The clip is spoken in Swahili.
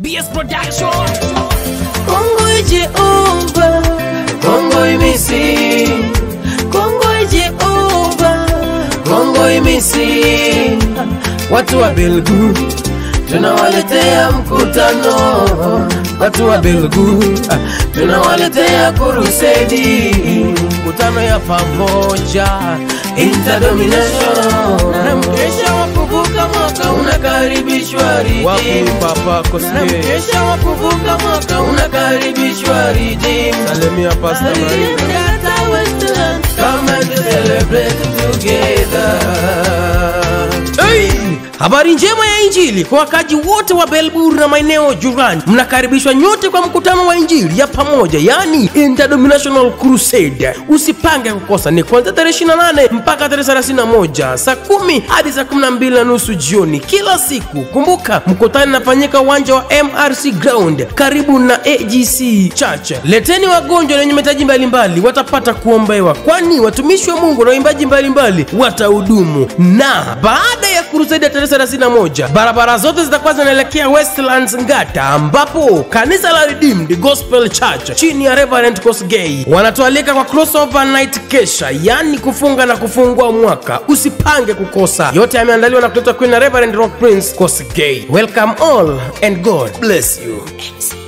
BS Production. Kongo Jehova, Kongo imisi, Kongo Jehova, Kongo imisi. Watu wa Belgu tunawaletea mkutano, watu wa Belgu tunawaletea kurusedi, mkutano ya pamoja interdomination, na mkesha wa kuvuka mwaka unakaribishwa Redeem. Papa Na mkesha wa kuvuka mwaka unakaribishwa Redeem. Salimia Pastor Maria. Come and celebrate together. Hey! Habari njema ya Injili kwa wakaji wote wa Belbur na maeneo jirani, mnakaribishwa nyote kwa mkutano wa Injili ya pamoja, yani Interdenominational Crusade. Usipange kukosa, ni kuanzia tarehe 28 mpaka tarehe 31 saa kumi hadi saa 12 na nusu jioni kila siku. Kumbuka mkutano unafanyika uwanja wa MRC Ground karibu na AGC Church. Leteni wagonjwa na wenye mahitaji mbalimbali, watapata kuombewa, kwani watumishi wa Mungu na waimbaji mbalimbali watahudumu. Na baada ya crusade ya tarehe 31 barabara zote zitakuwa zinaelekea Westlands Ngata, ambapo kanisa la Redeemed Gospel Church chini ya Reverend Kosgei wanatualika kwa crossover night kesha, yani kufunga na kufungua mwaka. Usipange kukosa, yote yameandaliwa na kuletwa kwenu na Reverend Rock Prince Kosgei. Welcome all and God bless you.